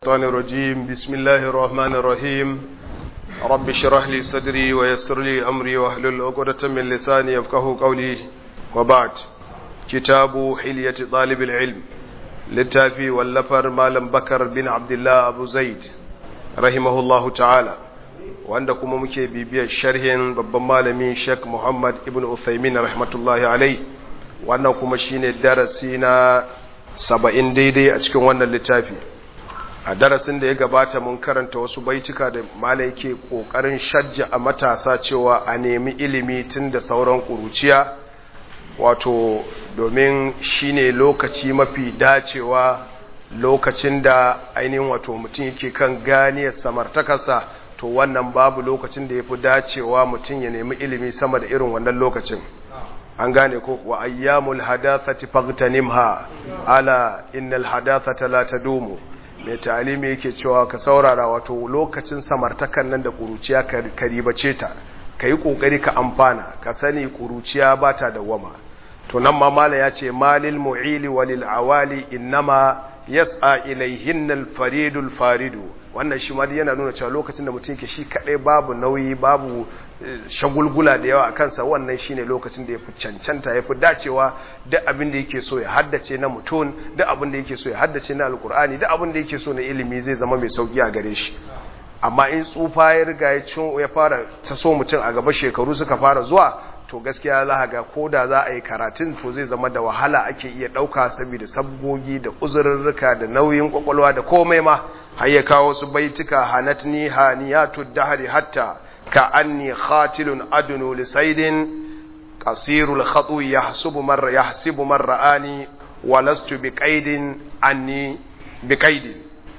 الشيطان الرجيم بسم الله الرحمن الرحيم رب اشرح لي صدري ويسر لي أمري واحلل عقدة من لساني يفقه قولي وبعد كتاب حلية طالب العلم للتافي واللفر مالم بكر بن عبد الله أبو زيد رحمه الله تعالى wanda kuma muke bibiyar sharhin babban malami Sheikh Muhammad ibn Uthaymin rahmatullahi alai wannan kuma shine darasi na 70 daidai a cikin wannan littafi a darasin da ya gabata mun karanta wasu baituka da malai yake kokarin shajja a matasa cewa a nemi ilimi tun da sauran kuruciya wato domin shine lokaci mafi dacewa lokacin da ainihin wato mutum yake kan ganiyar samartakarsa to wannan babu lokacin da ya fi dacewa mutum ya nemi ilimi sama da irin wannan lokacin an gane ko wa ayyamul hadathati faghtanimha ala innal hadathata la tadumu mai talimi yake cewa ka saurara wato lokacin samartakan nan da kuruciya ka ribace ta ka yi kokari ka amfana ka sani kuruciya ba ta dawama to nan ma mala ya ce malil mu'ili walil awali innama yas'a ilayhin al-faridul faridu wannan shi ma yana nuna cewa lokacin da mutum ke shi kadai babu nauyi babu shagulgula da yawa a kansa wannan shine lokacin da ya fi cancanta ya fi dacewa duk abin da yake so ya haddace na mutum duk abin da yake so ya haddace na alkur'ani duk abin da yake so na ilimi zai zama mai sauki a gare shi amma in tsufa ya riga ya cin ya fara taso mutum a gaba shekaru suka fara zuwa to gaskiya za ga ko da za a yi karatun to zai zama da wahala ake iya ɗauka saboda sabgogi da uzurrurruka da nauyin kwakwalwa da komai ma har ya kawo su baituka hanatni haniyatu dahri hatta ka anni khatilun adunu li saydin qasirul khatu yahsubu marra yahsibu marra ani wa lastu biqaidin anni biqaidin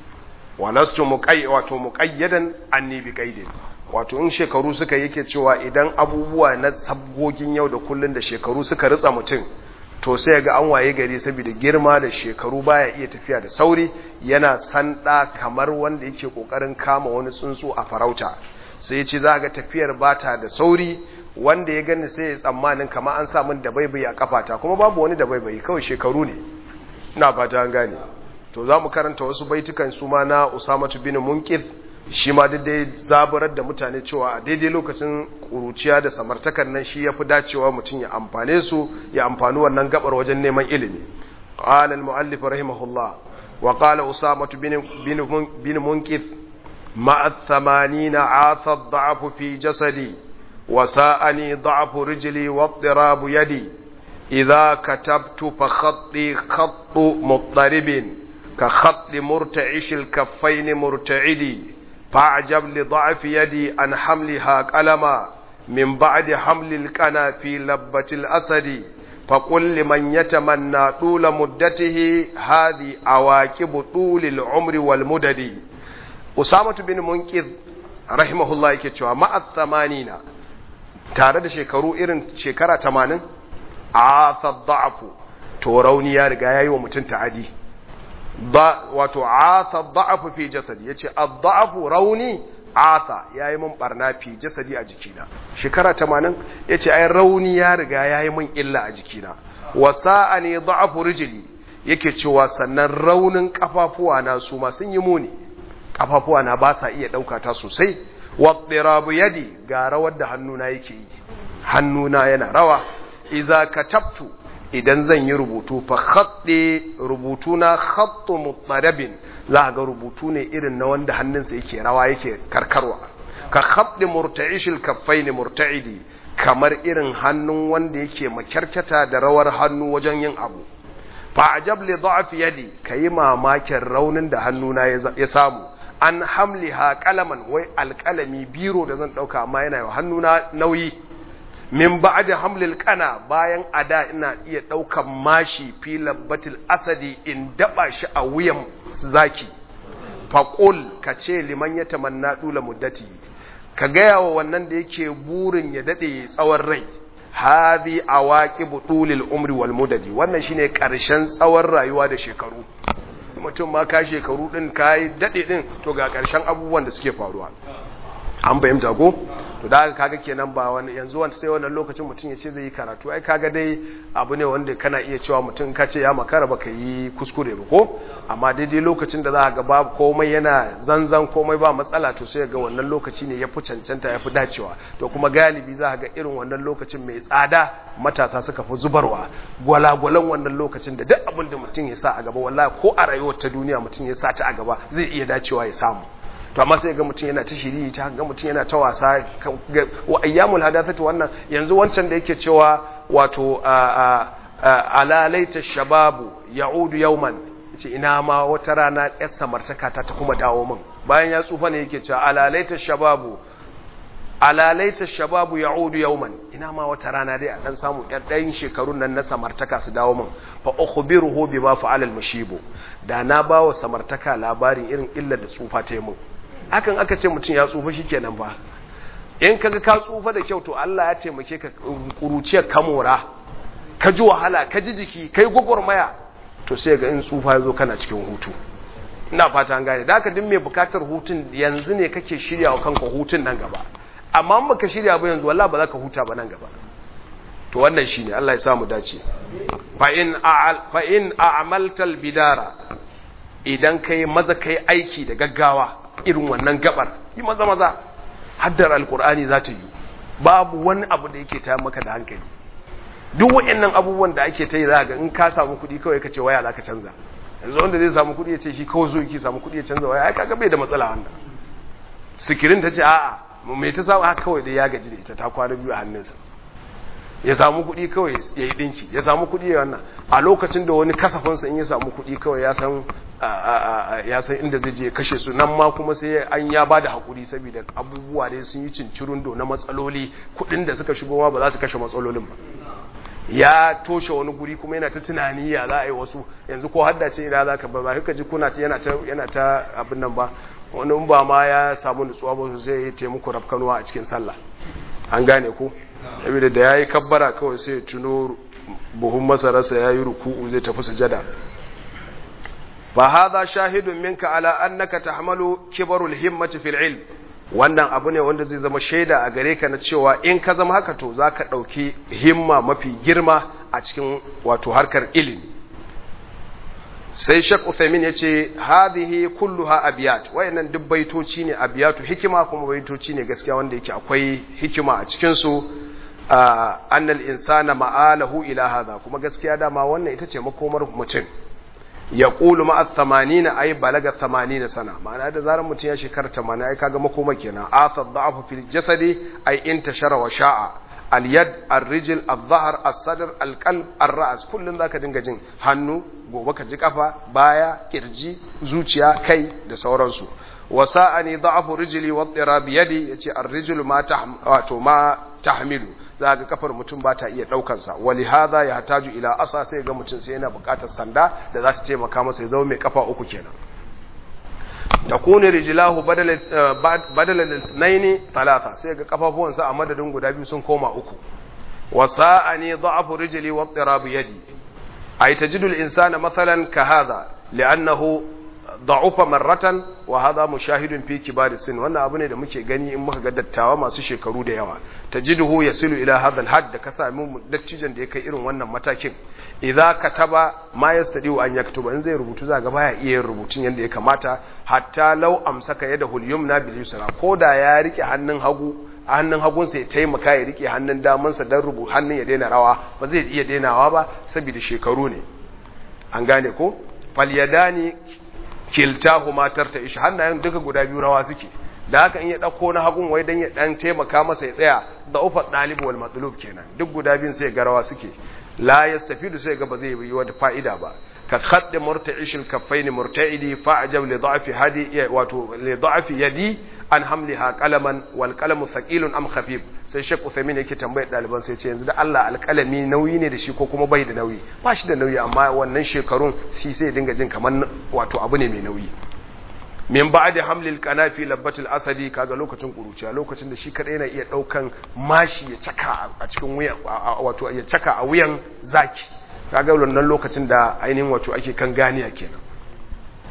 wa lastu muqay wato muqayyadan anni biqaidin wato in shekaru suka yake cewa idan abubuwa na sabgogin yau da kullun da shekaru suka ritsa mutum to sai ga an waye gari saboda girma da shekaru baya iya tafiya da sauri yana sanda kamar wanda yake kokarin kama wani tsuntsu a farauta sai ya ce za ga tafiyar bata da sauri wanda ya gani sai ya tsammanin kamar an samun da baibayi a kafata kuma babu wani da baibayi kawai shekaru ne ina fata an gane to za mu karanta wasu baitukan su ma na usamatu bin munkid shi ma daidai zaburar da mutane cewa a daidai lokacin kuruciya da samartakar nan shi ya fi dacewa mutum ya amfane su ya amfani wannan gabar wajen neman ilimi qala al-muallif rahimahullah wa qala usama bin bin munkith ma ath-thamanina atha ad-da'f fi jasadi wa sa'ani da'f rijli wa idtirab yadi idha katabtu fa khatti khattu muttaribin ka khatti murta'ish al-kaffayn murta'idi فأعجب لضعف يدي عن حملها قلما من بعد حمل القنا في لبة الأسد فقل لمن يتمنى طول مدته هذه عواقب طول العمر والمدد أسامة بن منقذ رحمه الله يكتشوا مع الثمانين tare da shekaru irin shekara tamanin a da'afu to rauni ya riga ya yi wa mutum ta'adi wato ata da'afu fi jasadi yace ad-da'afu rauni ata yayi mun barna fi jasadi a jikina shekara 80 yace ai rauni ya riga yayi mun illa a jikina wasa'ani da'afu rijli yake cewa sannan raunin kafafuwa na su ma sun yi muni kafafuwa na ba sa iya dauka ta sosai wadirabu yadi ga rawar da hannuna yake yi hannuna yana rawa idza katabtu idan zan yi rubutu fa khatte rubutu na khattu mutarabin za ga rubutu ne irin na wanda hannunsa yake rawa yake karkarwa ka khatti murta'ishil kaffain murta'idi kamar irin hannun wanda yake makyarkata da rawar hannu wajen yin abu fa ajab li da'f yadi kayi mamakin raunin da hannuna ya samu an hamliha qalaman wai alqalami biro da zan dauka amma yana hannuna nauyi min ba'da hamlil kana bayan ada ina iya daukan mashi fi labbatil asadi in daba shi a wuyan zaki faqul kace liman yatamanna dula muddati ka gaya wa wannan da yake burin ya dade tsawon rai hadhi awaqibu tulil umri wal mudadi wannan shine karshen tsawon rayuwa da shekaru mutum ma ka shekaru din kai dade din to ga karshen abubuwan da suke faruwa an fahimta ko to da haka kaga kenan ba wani yanzu wanda sai wannan lokacin mutum ya ce zai yi karatu ai kaga dai abu ne wanda kana iya cewa mutum ka ce ya makara baka yi kuskure ba ko amma daidai lokacin da za ka ga babu komai yana zanzan komai ba matsala to sai ga wannan lokaci ne ya fi cancanta ya fi dacewa to kuma galibi za ka ga irin wannan lokacin mai tsada matasa suka fi zubarwa gwalagwalan wannan lokacin da duk abin da mutum ya sa a gaba wallahi ko a rayuwar ta duniya mutum ya sa ta a gaba zai iya dacewa ya samu to amma sai ga mutum yana ta shiri ta ga mutum yana ta wasa wa ayyamul hadathatu wannan yanzu wancan da yake cewa wato ala laita shababu ya'udu yawman yace ina ma wata rana yar samartaka ta ta kuma dawo min bayan ya tsufa ne yake cewa ala laita shababu ala laita shababu ya'udu yawman ina ma wata rana dai a dan samu yar ɗayan shekarun nan na samartaka su dawo min fa ukhbiruhu bima fa'ala al-mushibu da na bawa samartaka labarin irin illar da tsufa ta yi min hakan aka ce mutum ya tsufa shi kenan ba in kaga ka tsufa da kyau to Allah ya taimake ka kuruciyar kamora ka ji wahala ka ji jiki kai gwagwarmaya to sai ga in tsufa ya zo kana cikin hutu ina fata an gane da haka duk mai bukatar hutun yanzu ne kake shirya wa kanka hutun nan gaba amma in baka shirya ba yanzu wallahi ba za ka huta ba nan gaba to wannan shine Allah ya sa mu dace fa in fa in a'malta bidara idan kai maza kai aiki da gaggawa irin wannan gabar yi maza maza haddar alkur'ani za ta yi babu wani abu da yake ta maka da hankali duk waɗannan abubuwan da ake ta yi za ga in ka samu kuɗi kawai ka ce waya za ka canza yanzu wanda zai samu kuɗi ya ce shi kawai zo yake samu kuɗi ya canza waya ai kaga bai da matsala wannan sikirin ta ce a'a mai ta samu haka kawai da ya gaji da ita ta kwana biyu a hannunsa ya samu kuɗi kawai ya yi ɗinki ya samu kuɗi ya wannan a lokacin da wani kasafinsa in ya samu kuɗi kawai ya san ya san inda zai je kashe su nan ma kuma sai an ya ba da haƙuri saboda abubuwa dai sun yi cincirin do na matsaloli kuɗin da suka shigo ma ba za su kashe matsalolin ba ya toshe wani guri kuma yana ta tunani ya za a yi wasu yanzu ko haddace ina za ka ba ba ka ji kuna ta yana ta yana ta abin nan ba wani ba ma ya samu nutsuwa ba zai yi taimako rafkanuwa a cikin sallah an gane ku saboda da ya yi kabbara kawai sai ya tuno buhun masararsa ya yi ruku'u zai tafi sujada fa hadha shahidun minka ala annaka tahmalu kibarul himmati fil ilm wannan abu ne wanda zai zama shaida a gare ka na cewa in ka zama haka to zaka dauki himma mafi girma a cikin wato harkar ilimi sai Sheikh Uthaymeen yace hadhihi kulluha abiyat wayannan duk baitoci ne abiyatu hikima kuma baitoci ne gaskiya wanda yake akwai hikima a cikin su annal insana ma'alahu ila hadha kuma gaskiya dama wannan ita ce makomar mutum ya ƙulu ma'a thamanina ai balaga thamanina sana ma'ana da zarar mutum ya shekara tamanin ai kaga makoma kenan athar da'afu fil jasadi ai intashara wa sha'a al yad al rijl al dhahr al sadr al qalb al ra's kullun zaka dinga jin hannu gobe ka ji kafa baya kirji zuciya kai da sauransu wa sa'ani da'afu rijli wa tirab yadi yace al rijl ma wato ma tahmilu za ga kafar mutum ba ta iya ɗaukansa wali haza ya hataju ila asa sai ga mutum sai yana buƙatar sanda da za su taimaka masa ya zama mai kafa uku kenan ta kone rijilahu badalan naini talata sai ga kafafuwansa a madadin guda biyu sun koma uku wasa a ne za'afu rijili wa tsirabu yadi a yi tajidul insana matsalan ka haza li'annahu da'ufa marratan wa hadha mushahidun fi kibari sin wannan abu ne da muke gani in muka ga dattawa masu shekaru da yawa tajiduhu yasilu ila hadha al-hadd da ka sami dattijan da ya kai irin wannan matakin idza kataba ma yastadiu an yaktuba in zai rubutu za ga baya iya yin rubutun yanda ya kamata hatta law amsaka yadahu al-yumna bil yusra koda ya rike hannun hagu hannun hagunsa ya taimaka ya rike hannun damansa dan rubu hannun ya daina rawa ba zai iya dainawa ba saboda shekaru ne an gane ko falyadani kiltahu matar ta ishi hannayen duka guda biyu rawa suke da haka in ya dauko na hagun wai dan ya dan taimaka masa ya tsaya da ufa dalib wal matlub kenan duk guda biyun sai ga rawa suke la yastafidu sai ga ba zai yi wata fa'ida ba ka khadd murta'ish al kaffain murta'idi fa'jab li da'fi hadi wato li da'fi yadi an hamliha qalaman wal qalamu thaqilun am khafif sai Sheikh Uthaymeen yake tambayar daliban sai ce yanzu da Allah alƙalami nauyi ne da shi ko kuma bai da nauyi ba shi da nauyi amma wannan shekarun shi sai dinga jin kamar wato abu ne mai nauyi min ba'di hamlil qanafi labbatil asadi kaga lokacin kuruciya lokacin da shi kadai yana iya daukan mashi ya caka a cikin wuyan wato ya caka a wuyan zaki kaga wannan lokacin da ainihin wato ake kan ganiya kenan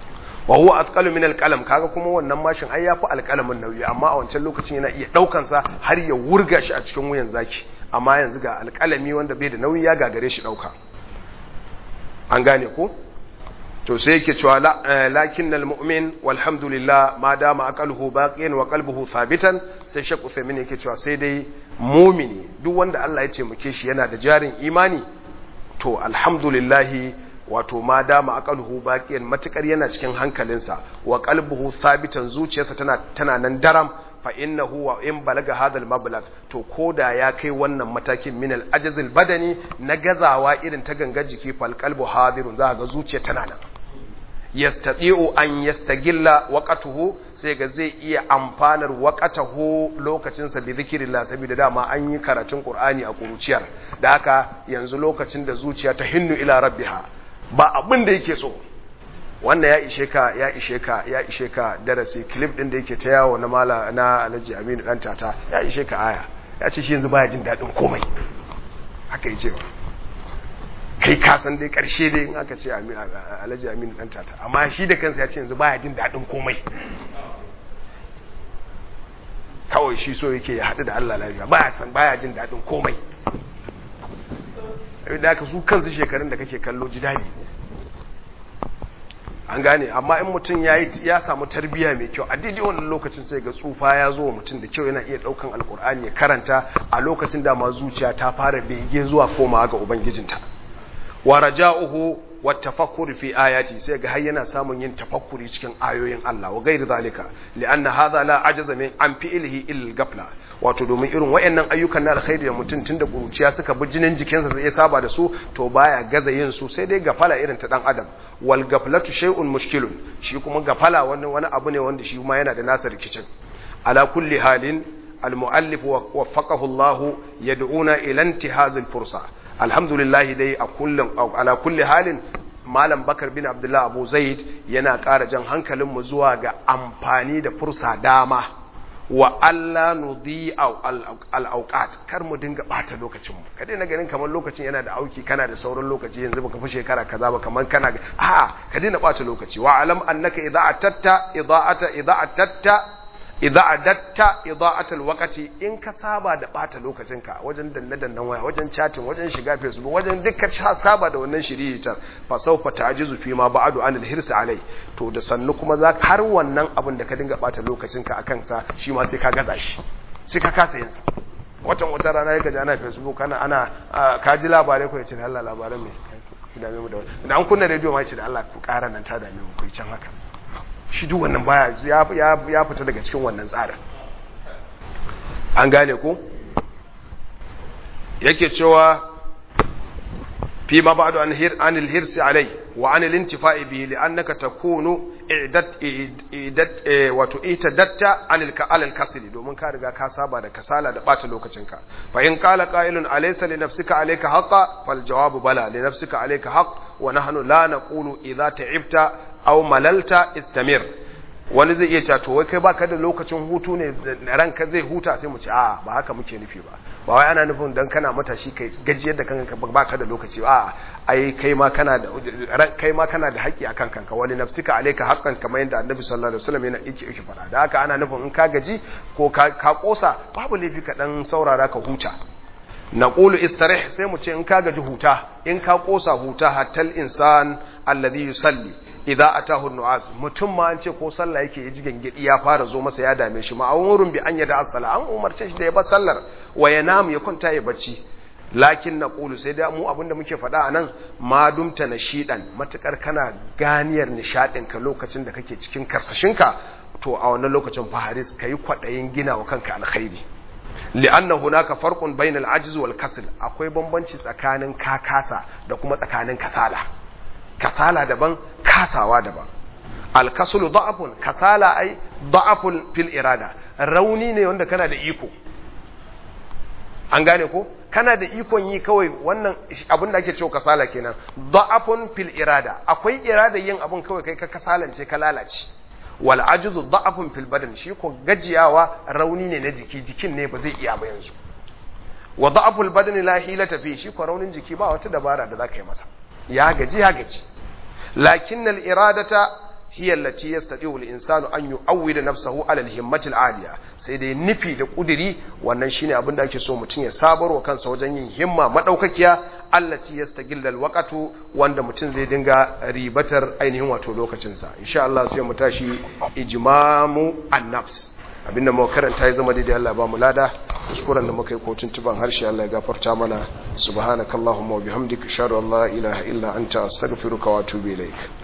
wa huwa athqalu min alqalam kaga kuma wannan mashin ai yafi alqalamin nauyi amma a wancan lokacin yana iya daukan sa har ya wurga shi a cikin wuyan zaki amma yanzu ga alqalami wanda bai da nauyi ya gagare shi dauka an gane ko to sai yake cewa lakinnal mu'min walhamdulillah ma dama aqaluhu baqiyan wa qalbuhu thabitan sai shakku femin yake cewa sai dai mumini duk wanda Allah ya ce muke shi yana da jarin imani to alhamdulillah wato ma dama aqaluhu baqiyan matukar yana cikin hankalinsa wa qalbuhu thabitan zuciyarsa tana tana nan daram fa innahu wa in balaga hadal mablag to koda ya kai wannan matakin min al ajzil badani na gazawa irin ta gangar jiki fal qalbu hadirun za ga zuciya tana nan yastati'u an yastagilla waqatuhu sai ga zai iya amfanar waqatahu lokacin sa bi zikrillah saboda dama an yi karatun qur'ani a kuruciyar da haka yanzu lokacin da zuciya ta hinnu ila rabbiha ba abin da yake so wannan ya ishe ka ya ishe ka ya ishe ka darasi clip din da yake ta yawo na mala na Alhaji Aminu dan tata ya ishe ka aya ya ce shi yanzu baya jin dadin komai haka yace ba kai ka san dai karshe dai in aka ce Alhaji Aminu dan tata amma shi da kansa ya ce yanzu baya jin dadin komai kawai shi so yake ya haɗu da Allah lafiya baya san baya jin dadin komai da aka su kansu shekarun da kake kallo ji dadi an gane amma in mutum ya samu tarbiya mai kyau a daidai wannan lokacin sai ga tsufa ya zo wa mutum da kyau yana iya daukan alkur'ani ya karanta a lokacin da ma zuciya ta fara bege zuwa komawa ga ubangijinta wa raja'uhu wa tafakkur fi ayati sai ga har yana samun yin tafakkuri cikin ayoyin Allah wa gairi zalika li'anna hadha la ajaza min an fi'lihi illa gafla wato domin irin wayannan ayyukan na alkhairi da mutum tunda kuruciya suka bi jinin jikinsa sai ya saba da su to baya gaza yin su sai dai gafala irin ta dan adam wal gaflatu shay'un mushkilun shi kuma gafala wani wani abu ne wanda shi ma yana da nasa rikicin ala kulli halin al muallif waffaqahu Allah yad'una ila intihaz al fursa alhamdulillah dai a kullum ala kulli halin malam bakar bin abdullah abu zaid yana ƙara jan hankalinmu zuwa ga amfani da fursa dama wa Allah nudi al-auqat kar mu dinga bata lokacin mu ka daina ganin kamar lokacin yana da auki kana da sauran lokaci yanzu baka fi shekara kaza ba kamar kana a ka daina bata lokaci wa alam annaka idza atatta ida'ata idza atatta idza adatta ida'atul waqti in ka saba da bata lokacinka wajen danne dannan waya wajen chatting wajen shiga facebook wajen dukkan saba da wannan shiritar fa sawfa ta'jizu fi ma ba'du anil hirs alai to da sannu kuma za har wannan abin da ka dinga bata lokacinka akan sa shi ma sai ka gaza shi sai ka kasa yin sa watan wata rana yake ana facebook kana ana ka ji labarai ko yace Allah labaran me dame mu da wannan da an kunna radio ma yace da Allah ku ƙara nan ta dame mu ku can haka shi duk wannan baya ya fita daga cikin wannan tsarin an gane ku yake cewa fi ma ba'du an hir anil hirsi alai wa anil intifa'i bihi li'annaka takunu idat idat wato itadatta anil alal kasli domin ka riga ka saba da kasala da bata lokacinka fa in qala qa'ilun alaysa li nafsika alayka haqqa fal jawabu bala li nafsika alayka haqq wa nahnu la naqulu idha ta'ibta aw malalta istamir wani zai iya cewa to wai kai baka da lokacin hutu ne ranka zai huta sai mu ce a ba haka muke nufi ba ba wai ana nufin dan kana matashi kai gajiyar da kanka baka da lokaci a ai kai ma kana da kai ma kana da haƙƙi akan kanka wani nafsika alayka haqqan kamar yadda annabi sallallahu alaihi wasallam yana yake yake fara da haka ana nufin in ka gaji ko ka ka kosa babu laifi ka dan saurara ka huta naqulu istarih sai mu ce in ka gaji huta in ka kosa huta hatal insan alladhi yusalli idza atahu nu'as mutum ma an ce ko sallah yake yaji gangedi ya fara zo masa ya dame shi ma'amurun bi an yada as-sala an umarce shi da ya bar sallar wa yanam ya kwanta ya bacci lakin naqulu sai da mu abinda muke faɗa anan ma dumta nashidan matukar kana ganiyar nishadin ka lokacin da kake cikin karsashinka to a wannan lokacin fa haris kai kwadayin gina wa kanka alkhairi li'anna hunaka farqun bainal ajz wal kasl akwai bambanci tsakanin kakasa da kuma tsakanin kasala kasala daban kasawa daban alkasulu da'afun kasala ai da'afun fil irada rauni ne wanda kana da iko an gane ko kana da ikon yi kawai wannan abin da ake cewa kasala kenan da'afun fil irada akwai irada yin abin kawai kai ka kasalance ka lalace wal ajzu da'afun fil badan shi ko gajiyawa rauni ne na jiki jikin ne ba zai iya ba yanzu wa da'aful badan la hilata fi shi ko raunin jiki ba wata dabara da zaka yi masa ya gaji ya gaji lakin al iradata hiya allati yastati'u al-insanu an yu'awwida nafsahu 'ala al-himmati al-'aliya sai dai nufi da kudiri wannan shine abin da ake so mutum ya sabarwa kansa wajen yin himma madaukakiya allati yastagilla al-waqtu wanda mutum zai dinga ribatar ainihin wato lokacin sa insha Allah sai mu tashi ijmamu an-nafs abinda muka karanta ya zama daidai Allah ba mu lada kuskuren da muka yi ko tuntuban harshe Allah ya gafarta mana subhanakallahumma wa bihamdika ashhadu an la ilaha illa anta astaghfiruka wa atubu ilaik